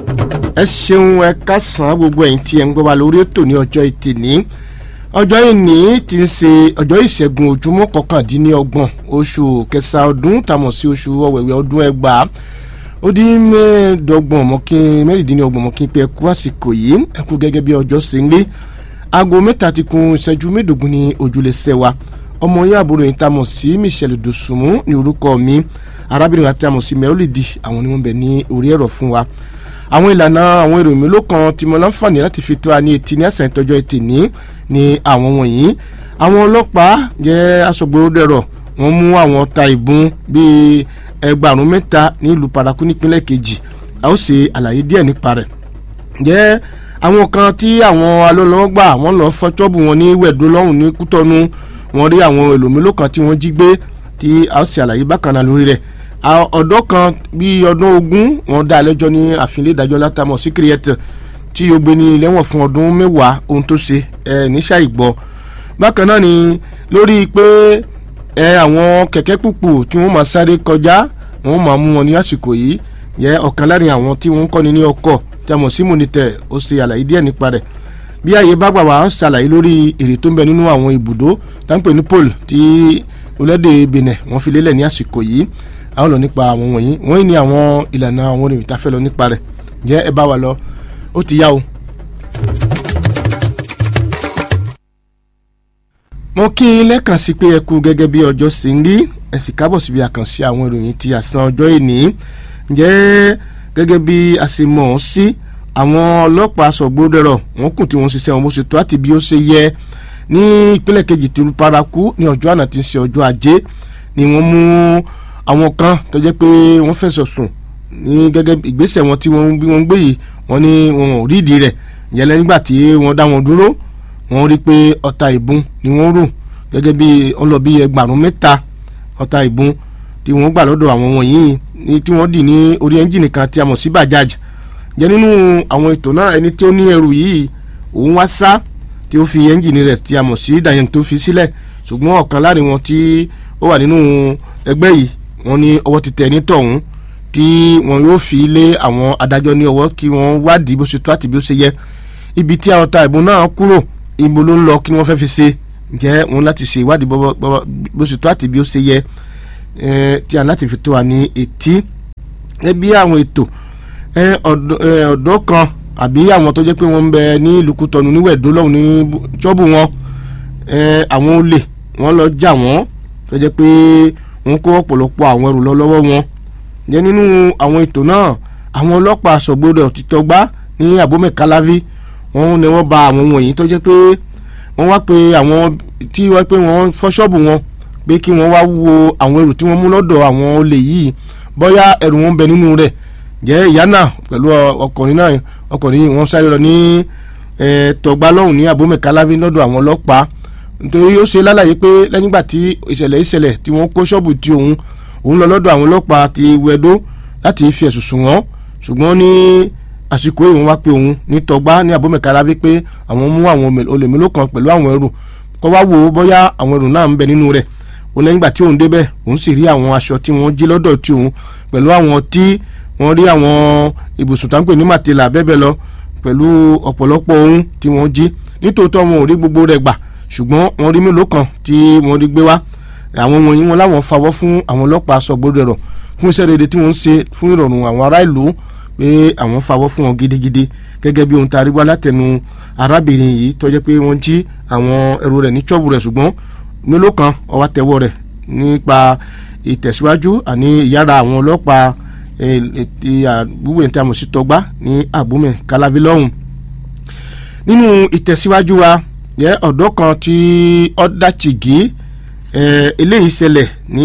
ẹ ṣeun ẹ kásán gbogbo ẹ̀yin tí ẹ ń gbọ́ wa lórí ètò ní ọjọ́ ìtì ní ọjọ́ ìní ti ń ṣe ọjọ́ ìṣẹ́gun ojúmọ́ kọkàndínlọ́gbọ̀n oṣù kẹsàn-án ọdún tàmọ̀ sí oṣù ọ̀wẹ̀wẹ̀ ọdún ẹgbàá ó dín mẹ́ẹ̀ẹ́dọ́gbọ̀n mọ́kín mẹ́rìndínlọ́gbọ̀n mọ́kín pé ẹ kú àsìkò yìí ẹ kú gẹ́gẹ́ bí ọjọ́ ṣe ń lé aago mẹ́ta ti kún ìṣẹ́jú mẹ́ẹ̀ẹ́dógún ní ojúlé sẹ́wà ọmọ yín àbúrò yìí tàmọ̀ sí Michelle Dosunmu ní orúkọ mi arábìnrin àti àmọ̀ sí mẹ́ọ́lìdì àwọn ni wọ́n bẹ̀ ní orí ẹ̀rọ fún wa àwọn ìlànà àwọn èrò mélòó kan tí mo láǹfààní láti fi tó a ní etí ní àṣà ìtọ́jọ́ ètè ní ní àwọn wọ̀nyí àwọn ọlọ́pàá jẹ́ aṣọ́gbóròdẹ̀rọ̀ wọ́n mú àwọn ọta ìbọn bíi ẹgbàrún mẹ́ta ní ìlú paraku nípínlẹ̀ kejì a ó ṣe àlàyé díẹ̀ nípa rẹ̀ jẹ́ àwọn kan tí àwọn alólọ́gbà wọ́n lọ fọ́ ṣọ́ọ̀bù wọn ní wẹ̀dó lọ́hùn ní kútọ́nu wọ́n rí àwọn èlò mélòó kan tí wọ́n jí gbé tí a ó ṣe àlàyé bákan náà lórí rẹ̀ ọ̀dọ́ kan bíi ọdún ogún wọ́n dá lẹ́jọ́ ní àfilé ìdájọ́ látàmọ̀ sí kírìẹ́tì tí yóò gbé ní lẹ́wọ̀n fún ọdún mẹ́wàá ohun tó ṣe ẹ níṣà ìgbọ́ bákan náà ni lórí pé ẹ àwọn kẹ̀kẹ́ pùpù tí wọ́n máa sáré kọjá wọ́n máa mú wọn ní àsìkò yìí yẹ ọ̀kan láàrin àwọn tí wọ́n ń kọ́ni ní ọkọ̀ tí a mọ̀ sí mọ̀nìtẹ̀ ó ṣe àlàyé díẹ̀ nípa rẹ̀ bí ààyè bá gbà wá ṣàlàyé lórí èrè tó ń bẹ nínú àwọn ibùdó táǹpẹ̀ ní pole tí orílẹ̀-èdè Benin wọ́n fi lélẹ̀ ní àsìkò yìí àwọn lọ nípa àwọn wọ̀nyí wọ́n ní àwọn ìlànà àwọn orin ìtafẹ́ lọ nípa rẹ̀ jẹ́ ẹ bá wa lọ ó ti yá o. mo kí i lẹ́ẹ̀kan sí pé ẹ kú gẹ́gẹ́ bí ọjọ́ ṣe ń rí ẹ sì kábọ̀ síbi àkànṣe àwọn ìròyìn ti àsán ọjọ́ ìní jẹ́ gẹ́gẹ́ bí a ṣe mọ̀ ọ́ sí àwọn ọlọ́pàá sọ̀gbọ́dẹ̀rọ̀ wọ́n kù tí wọ́n ṣiṣẹ́ wọn bó ṣe tó àti bí ó ṣe yẹ ní ìpínlẹ̀ kejì tìlú paraku ní ọjọ́ àná tí ń ṣe ọjọ́ ajé ni wọ́n mú àwọn kan tó jẹ́ pé wọ́n fẹ̀sọ̀ sùn ní gẹ́gẹ́ ìgbésẹ̀ wọn tí wọ́n bí wọ́n gbé yìí wọ́n ní wọn ò rí ìdí rẹ̀ yẹlẹ́ nígbà tí wọ́n dá wọn dúró wọ́n rí pé ọta ìbọn ni wọ́n rò gẹ́gẹ́ bí wọ́n lọ bí ẹgbàrún mẹ́ta ọta ìbọn tí wọ́n gbà lọ́dọ̀ àwọn wọ̀nyí ní tí wọ́n dì ní orí ẹ́ńjìnì kan tí a mọ̀ sí bajaj jẹ́ nínú àwọn ètò náà ẹni tí ó ní ẹrù yìí òun wá sá tí ó fi ẹ́ńjìnì rẹ̀ tí a mọ̀ sí dayen tó fi sílẹ̀ ṣùgbọ́n ọ̀kan láàrin wọn tí ó wà nínú ẹgbẹ́ yìí wọ́n ní ọwọ́ ti tẹ̀ ní tọ̀hún tí wọ́n yóò fi lé àwọn adájọ́ ní ọwọ́ kí wọ́n wádìí bó ṣe tó àti bí ó ṣe yẹ ibi tí àwọn ta ìbọn náà kúrò ibo ló ń lọ kí wọ́n fẹ́ fi ṣe jẹ́ wọn láti ṣe ìwádìí bó ṣe tó àti bí ó ṣe yẹ tí a láti fi tó wa ní etí ẹ bí àwọn ètò ọ̀dọ́ kan àbí àwọn tó jẹ́ pé wọ́n ń bẹ ní ìlú Kútọ́nù ní wẹ̀dó lọ́hùn ní ṣọ́ọ̀bù wọn àwọn olè wọ́n lọ jà wọ́n tó jẹ́ pé wọ́n kó ọ̀pọ̀lọpọ̀ àwọn ẹrù lọ lọ́wọ́ wọn jẹ́ nínú àwọn ètò náà àwọn ọlọ́pàá sọ̀gbọ́dọ̀ títọ́gbá ní abomekalavi wọ́n ní wọ́n ba àwọn wọ̀nyí tó jẹ́ pé wọ́n wá pé àwọn tí wọ́n pé wọ́n fọ́ ṣọ́ọ̀bù wọn pé kí wọ́n wá wo àwọn ẹrù tí wọ́n mú lọ́dọ̀ àwọn olè yìí bóyá ẹrù wọn bẹ nínú rẹ̀ jẹ́ ìyá náà pẹ̀lú ọkùnrin náà ọkùnrin yìí wọ́n sáré lọ ní tọ̀gbá lọ́hùn ní abomekalavi lọ́dọ̀ àwọn ọlọ́pàá nítorí ó ṣe lálàyé pé lẹ́yìn ìgbà tí ìṣẹ̀lẹ̀ ìṣẹ̀lẹ̀ tí wọ́n kó ṣọ́ọ̀bù tí òun òun lọ lọ́dọ̀ àwọn ọlọ́pàá ti wẹ̀dó láti fi ẹ̀sùn sùn wọ́n ṣùgbọ́n ní àsìkò ìwọ̀n wá pé òun ní tọgbá ní abómẹ̀kára wípé àwọn mú àwọn olè mélòó kan pẹ̀lú àwọn ẹrù kó wá wò ó bóyá àwọn ẹrù náà ń bẹ nínú rẹ̀ òun lẹ́yìn ìgbà tí òun débẹ̀ òun sì rí àwọn aṣọ tí wọ́n jí lọ́dọ̀ tí òun pẹ̀lú àwọn tí wọ́n rí àwọn ibùsùn táǹpẹ̀ ní màtìlà bẹ́ẹ̀ lọ pẹ̀lú ọ̀pọ̀lọpọ̀ ohun tí wọ́n jí nítòótọ́ wọn ò rí gbogbo rẹ̀ gbà ṣùgbọ́n wọ́n rí mélòó kan tí wọ́n rí gbé wá àwọn wọ̀nyí wọn láwọn fawọ́ fún àwọn ọlọ́pàá sọ̀gbọ́dọ̀ rọ̀ fún iṣẹ́ rere tí wọ́n ń ṣe fún ìrọ̀rùn àwọn ará ìlú pé àwọn fawọ́ fún wọn gidigidi gẹ́gẹ́ bí ohun tá a rí wá látẹnu arábìnrin yìí tó jẹ́ pé wọ́n jí àwọn ẹrù rẹ̀ ní ṣọ́ọ̀bù rẹ̀ ṣùgbọ́n mélòó kan ọwọ́ tẹ̀wọ́ rẹ̀ nípa ìtẹ̀síwájú àní ìyára àwọn ọlọ́pàá àbúwẹ̀ tí a mọ̀ sí tọgbá ní àbúmẹ̀ kálábí lọ́hùn nínú ìtẹ̀síwájú wa yẹ ọ̀dọ́ kan tí ọ̀dàchìgì eléyìí ṣẹlẹ̀ ní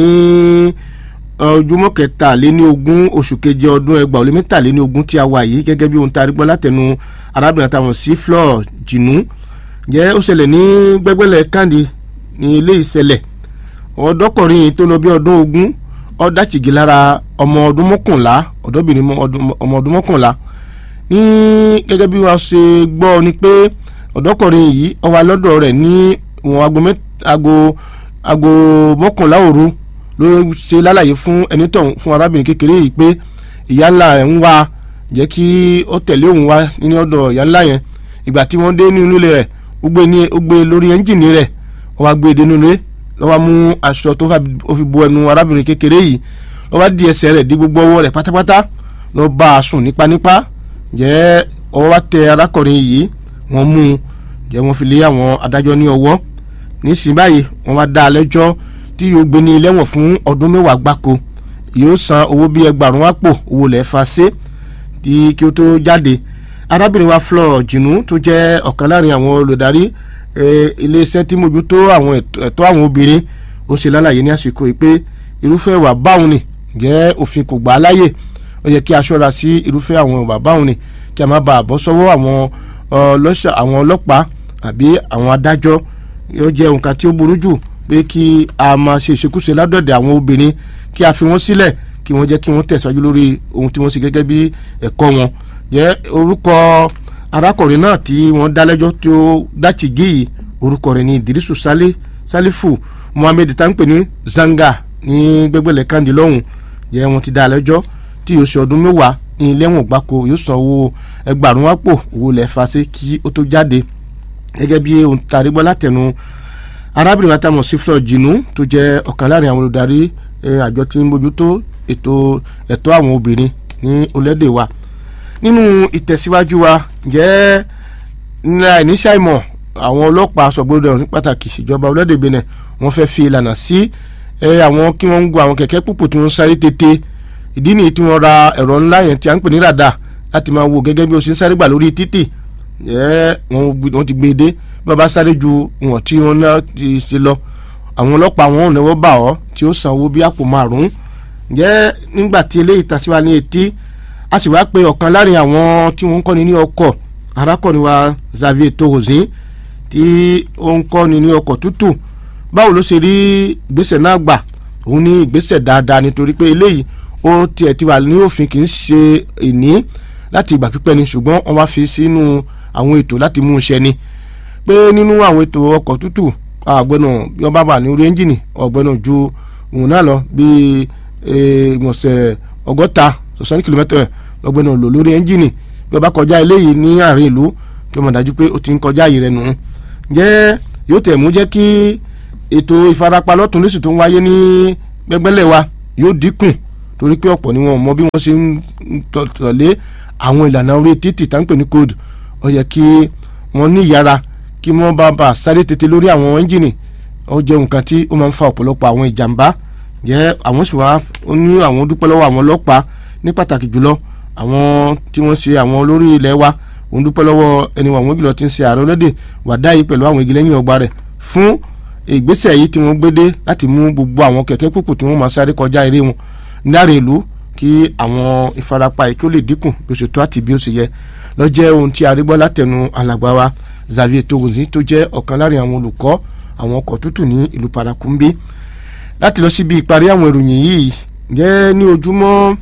ojúmọ́ kẹtàléní ogún oṣù keje ọdún ẹgbàá ó lé mẹ́tàléní ogún tí a wà yìí gẹ́gẹ́ bí ohun tá a rí gbọ́ látẹnu arábìnrin àtàwọn sí flor jìnnú jẹ́ ó ṣẹlẹ̀ ní gbẹ́gbẹ́lẹ̀ kandi ní eléyìí ṣẹlẹ̀ ọ̀dọ́kùnrin yìí tó lọ bí ọdún ogún ọ̀dàchìgì lára ọmọ ọdún mọ́kànlá ọ̀dọ́bìnrin ọmọ ọdún mọ́kànlá ní gẹ́gẹ́ bí wọ́n ṣe gbọ́ ni pé ọ̀dọ́kùnrin yìí ó wà lọ́dọ̀ rẹ̀ ní ìwọ̀n aago aago mọ́kànlá òru ló ṣe lálàyé fún ẹni tọ̀hún fún arábìnrin kékeré yìí pé ìyá ńlá ẹ̀ ń wá jẹ́ kí ó tẹ̀lé òun wá ní ọ̀dọ̀ ìyá ńlá yẹn ìgbà tí wọ́n dé nínú ilé rẹ̀ ó gbé ní ó gbé lórí ẹ́ńjìnì rẹ̀ ó wá gbé dénú ilé ló wá mú aṣọ tó fi bo ẹnu arábìnrin kékeré yìí ló wá di ẹsẹ̀ rẹ̀ di gbogbo ọwọ́ rẹ̀ pátápátá ló bá a sùn nípanípa jẹ́ ọwọ́ wá tẹ arákùnrin yìí wọ́n mú un jẹ́ wọ́n fi lé àwọn adájọ́ ní ọwọ́ nísìnyí báyìí wọ́n wá dá a lẹ́jọ́ tí yóò gbé ní ilé ẹ̀wọ̀n fún ọdún mẹ́wàá gbáko yóò san owó bíi ẹgbàrún àpò owó lẹ́ẹ̀ fa ṣe tí kí ó tó jáde arábìnrin wa Flor Jinu tó jẹ́ ọ̀kan láàrin àwọn olùdarí iléeṣẹ́ tí mójútó àwọn ẹ̀tọ́ àwọn obìnrin ó ṣe lálàyé ní àsìkò yìí pé irúfẹ́ ìwà báwọn ni jẹ́ òfin kò gbà á láyè ó yẹ kí a ṣọ́ra sí irúfẹ́ àwọn ìwà báwọn ni kí a má bàa bọ́ sọ́wọ́ àwọn ọlọ́pàá àbí àwọn adájọ́ yóò jẹ́ nǹkan tí ó burú jù pé kí a máa ṣe ìṣekúṣe ládọ̀dẹ̀ àwọn obìnrin kí a fi wọ́n sílẹ̀ kí wọ́n jẹ́ kí wọ́n tẹ̀síwájú lórí ohun tí wọ́n ṣe gẹ́gẹ́ bí ẹ̀kọ́ wọn jẹ́ orúkọ arákùnrin náà tí wọ́n dá lẹ́jọ́ tí ó dáchì géyì orúkọ rẹ̀ ní Idrisu Salifu Muhammed tá ń pè ní Zanga ní gbẹgbẹ̀lẹ̀ kandi lọ́hùn jẹ́ wọ́n ti dá lẹ́jọ́ tí yóò ṣe ọdún mẹ́wàá ní ilé ẹ̀wọ̀n gbáko yóò san owó ẹgbàrún àpò owó lẹ́ẹ̀fà sí kí ó tó jáde gẹ́gẹ́ bí ohun tàrí gbọ́ látẹnu arábìnrin wa tamọ̀ sí Flor Jinu tó jẹ́ ọ̀kan láàrin àwọn olùdarí àjọ tí ń bójútó ètò ẹ̀tọ́ àwọn obìnrin ní orílẹ̀-èdè wa nínú ìtẹ̀síwájú wa jẹ́ nílá ìníṣàìmọ̀ àwọn ọlọ́pàá sọ̀gbọ́dọ̀ ní pàtàkì ìjọba orílẹ̀-èdè Benin wọ́n fẹ́ fi ìlànà sí àwọn kí wọ́n ń gun àwọn kẹ̀kẹ́ púpù tí wọ́n sáré tètè ìdí nìyí tí wọ́n ra ẹ̀rọ ńlá yẹn tí a ń pè ní ràdà láti máa wo gẹ́gẹ́ bí o ṣe ń sáré gbà lórí títì wọ́n ti gbé e dé bí wọ́n bá sáré ju ìwọ̀n tí wọ́n náà ti ṣe lọ àwọn ọlọ́pàá wọn ò náwó bà ọ́ tí ó san owó bí àpò márùn-ún jẹ́ nígbà tí eléyìí tàṣíwá ní etí a sì wá pé ọ̀kan láàrin àwọn tí wọ́n ń kọ́ni ní ọkọ̀ arákùnrin wa Xavier Tohozin tí ó ń kọ́ni ní ọkọ̀ tútù báwo ló ṣe rí ìgbésẹ̀ náà gbà òun ní ìgbésẹ̀ dáadáa nítorí pé eléyìí ó tiẹ̀ ti wà ní òfin kì í ṣe ìní láti ìgbà pípẹ́ ni ṣùgbọ́n wọ́n wá fi sínú àwọn ètò láti mú un ṣẹ ni pé nínú àwọn ètò ọkọ̀ tútù ọ̀gbẹ́nà bí wọ́n bá wà ní orí ẹ́ńjìnì ọ̀gbẹ́nà ju òun náà lọ bíi ìmọ̀ọ́sẹ̀ ọgọ́ta sọ̀sán kìlómítà ọ̀gbẹ́nà lò lórí ẹ́ńjìnì bí wọ́n bá kọjá eléyìí ní àárín ìlú kí wọ́n mọ̀ dájú pé ó ti ń kọjá yìí rẹ̀ nù. jẹ́ yóò tẹ̀ mú jẹ́ kí ètò ìfarapa lọ́tún lóṣù tó ń wáyé ní gbẹ́gbẹ́lẹ̀ wa yóò dínkù torí pé ọ̀pọ̀ ni wọn mọ bí wọ́n ṣe ń tọ̀lé àwọn ìlànà orí títì tá ń pè ní code ó yẹ kí wọ́n ní ìyára kí wọ́n bá bá sáré tètè lórí àwọn ẹ́ńjìnì ó jẹ́ nǹkan tí ó máa ń fa ọ̀pọ̀lọpọ̀ àwọn ìjàmbá jẹ́ àwọn sì wá ní àwọn dúpẹ́ lọ́wọ́ àwọn ọlọ́pàá ní pàtàkì jùlọ àwọn tí wọ́n ṣe àwọn olórí ilẹ̀ wa òun dúpẹ́ lọ́wọ́ ẹni wọn àwọn jùlọ tí ń ṣe ààrẹ ọlọ́dẹ wàdá yìí pẹ̀lú àwọn igi lẹ́yìn ọgbà rẹ̀ fún ìgbésẹ̀ yìí tí wọ́n gbé dé láti mú gbogbo àwọn kẹ̀kẹ́ púpù tí wọ́n máa sáré kọjá eré wọn láre ìlú kí àwọn ìfarapa yìí kí ó lè dínkù bí ó ṣe tó àti bí ó ṣe yẹ lọ jẹ́ ohun tí a rí gbọ́ látẹnu alàgbà wa Xavier Togozi tó jẹ́ ọ̀kan láàrin àwọn olùkọ́ àwọn ọkọ̀ tútù ní ìlú Parakumbi láti lọ síbi ìparí àwọn ìròyìn yìí jẹ́ ní ojúmọ́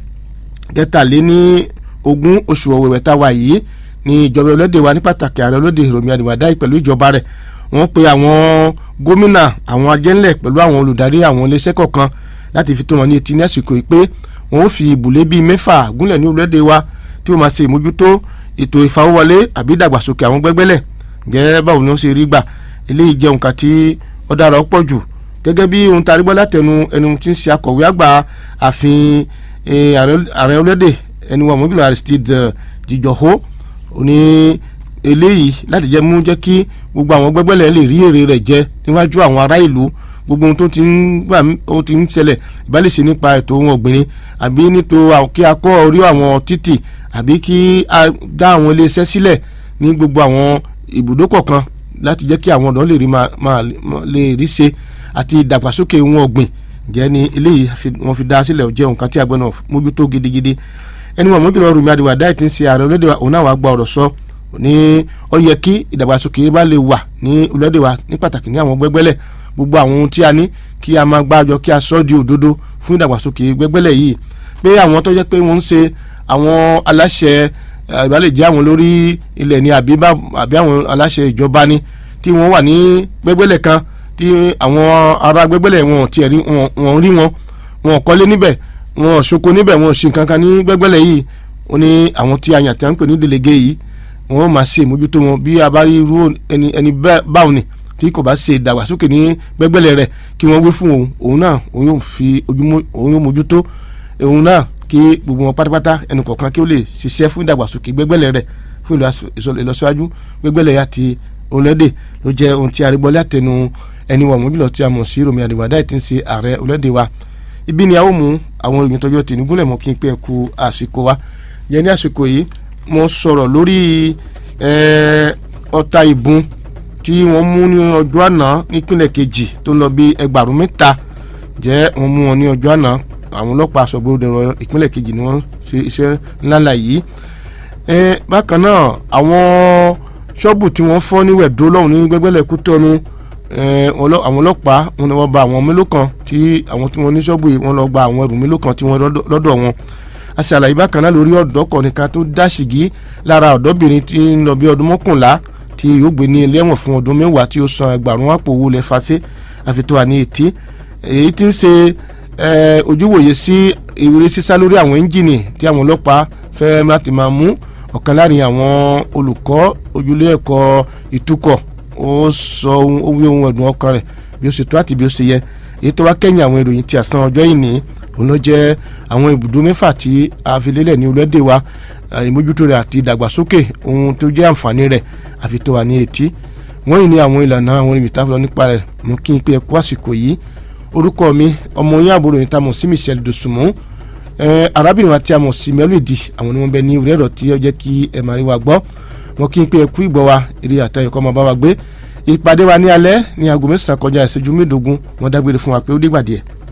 kẹtàléní ogún oṣù ọ̀wẹ̀wẹ̀ tá a wà yìí ní ìjọba ọlọ́dẹ wa ní pàtàkì ààrẹ ọlọ́dẹ Rọ̀mí Àdìwàdáì pẹ̀lú ìjọba rẹ̀ wọ́n pe àwọn gómìnà àwọn ajẹ́ńlẹ̀ pẹ̀lú àwọn olùdarí àwọn iléeṣẹ́ kọ̀ọ̀kan láti fi tó wọn ní etí ní àsìkò yìí pé wọ́n ó fi ìbùlé bíi mẹ́fà gúnlẹ̀ ní ọlọ́dẹ wa tí wọ́n máa ṣe ìmójútó ètò ìfawọ́wọlé àbí ìdàgbàsókè àwọn gbẹ́gbẹ́lẹ̀ gẹ́gẹ́ báwo ni wọ́n ṣe rí gbà eléyìí jẹ́ nǹkan tí ó dára pọ̀ jù gẹ́gẹ́ bí ohun tá a rí gbọ́ látẹnu ẹni tí ń ṣe akọ̀wé àgbà ààfin ààrẹ ọlọ́dẹ ẹni wọn mọ́gìlá Aristide Jìjọ̀hó ní eléyìí láti jẹ́ mú jẹ́ kí gbogbo àwọn gbẹ́gbẹ́lẹ̀ lè rí èrè rẹ̀ jẹ níwájú àwọn ará ìlú gbogbo ohun tó ti ń gbà ó ti ń ṣẹlẹ̀ ìbálẹ̀ṣe nípa ètò ohun ọ̀gbìn ni àbí nítorí kí a kọ́ orí àwọn títì àbí kí a dá àwọn iléeṣẹ́ sílẹ̀ ní gbogbo àwọn ibùdó kọ̀ọ̀kan láti jẹ́ kí àwọn ọ̀dọ́ lè rí máa lè rí ṣe àti ìdàgbàsókè ohun ọ̀gbìn jẹ́ ni eléyìí wọ́n fi dá sílẹ̀ jẹ́ nǹkan tí àgbẹ̀ náà mójútó gidigidi ẹni wọn mọ́jọ́ Rọ̀mí Àdìwàdáì ti ń ṣe ààrẹ orílẹ̀-èdè wa òun náà wàá gba ọ̀rọ̀ sọ ní ó yẹ kí ìdàgbàsókè bá lè wà ní orílẹ̀-èdè wa ní pàtàkì ní àwọn gbẹ́gbẹ́lẹ̀ gbogbo àwọn ohun tí a ní kí a máa gbájọ kí a sọ di òdodo fún ìdàgbàsókè gbẹ́gbẹ́lẹ̀ yìí pé àwọn tó jẹ́ pé wọ́n ń ṣe àwọn aláṣẹ ìbálẹ̀ jẹ́ àwọn lórí ilẹ̀ ni àbí àwọn aláṣẹ ìjọba ni tí wọ́n wà ní gbẹ́gbẹ́lẹ̀ kan tí àwọn ará gbẹ́gbẹ́lẹ̀ wọn tiẹ̀ rí wọn rí wọn wọn kọ́lé níbẹ̀ wọn ṣoko níbẹ̀ wọn ṣe nǹkan kan ní gbẹ́gbẹ́lẹ̀ yìí ó ní àwọn tí a yàn tí wọ́n ń pè ní délégué yìí wọ́n máa ṣe ìmójútó wọn bí a bá rí irú ẹni ẹni báwọn ni tí kò bá ṣe ìdàgbàsókè ní gbẹ́gbẹ́lẹ̀ rẹ̀ kí wọ́n wí fún òun òun náà òun yóò fi òun yóò mójútó òun náà kí gbogbo wọn pátápátá ẹnì kọ̀ọ̀kan kí ó lè ṣiṣẹ́ fún ìdàgbàsókè gbẹ́gbẹ́lẹ̀ rẹ̀ fún ìlọsíwájú gbẹ́gbẹ́lẹ̀ àti orílẹ̀-èdè ló jẹ́ ohun tí a rí gbọ́ látẹnu ẹni wọ̀n mójúlọ tí a mọ̀ sí Rọ̀mí Àdìwádá tí ń ṣe ààrẹ orílẹ̀-èdè wa ibi ni a ó mú àwọn òròyìn tọjọ́ tì ní gúnlẹ̀ mọ́ kí n pé ẹ kú àsìkò wa yẹn ní àsìkò yìí mo sọ̀rọ̀ lórí ọta ìbọn tí wọ́n mú ní ọjọ́ àná nípínlẹ̀ kejì tó ń lọ bí ẹgbàrún mẹ́ta jẹ́ wọ́n mú wọn ní ọjọ́ àná àwọn ọlọ́pàá aṣọ́gbódẹ̀rọ ìpínlẹ̀ kejì ni wọ́n ṣe iṣẹ́ ńláńlá yìí bákan náà àwọn ṣọ́ọ̀bù tí wọ́n fọ́ ní wẹ̀dó lọ́hùn ní gbẹ́gbẹ́lẹ̀ Kútọ́nù àwọn ọlọ́pàá wọn ni wọ́n bá àwọn mélòó kan tí àwọn tí wọ́n ní ṣọ́ọ̀bù yìí wọ́n lọ gba àwọn ẹrù mélòó kan tí wọ́n lọ́dọ̀ wọn a ṣàlàyé bákan náà lórí ọ̀dọ́ kọ̀ọ̀nìkan tó dá ṣìgí lára ọ̀dọ́bìnrin tí ń lọ bí ọdún mọ́kànlá tí yóò gbé ní ilé ẹ̀wọ̀n fún ọdún mẹ́wàá tí ó san ẹgbàrún àpò owó lẹ̀ fàṣẹ àfitọ́ àní etí èyí tí ń ṣe ojúwòye sí ìrírí sísá lórí àwọn ẹ́ńjìnì tí àwọn ọlọ́pàá fẹ́ láti máa mú ọ̀kan láàrin àwọn olùkọ́ ojúlé ẹ̀kọ́ ìtukọ̀ ó sọ ohun ohun ẹ̀dùn ọkàn rẹ̀ bí ó ṣe tó àti bí ó ṣe yẹ èyí tó wá kẹ́yìn àwọn ìròyìn tí àsán ọjọ́ ìní òun ló jẹ́ àwọn ibùdó mẹ́fà tí a fi lélẹ̀ ní orílẹ̀-èdè wa ìmójútó rẹ̀ àti ìdàgbàsókè ohun tó jẹ́ àǹfààní rẹ̀ àfi tó wà ní etí wọ́n yìí ní àwọn ìlànà àwọn ìbìtá fúnra nípa rẹ̀ mú kí n pé ẹ kú àsìkò yìí orúkọ mi ọmọ yín àbúrò yìí tá a mọ̀ sí Michelle Dosunmu arábìnrin wa tí a mọ̀ sí Mẹ́lòdì àwọn ni wọ́n bẹ ní orí ẹ̀rọ tí ó jẹ́ kí ẹ máa rí wa gbọ́ wọn kí n pé ẹ kú ìgbọ́ wa eré àtẹ̀yẹ̀kọ́ máa bá wa gbé ìpàdé wa ní alẹ́ ní aago mẹ́sàn-án kọjá ìṣẹ́jú mẹ́ẹ̀ẹ́dógún wọn dágbére fún wa pé ó dìgbà díẹ̀.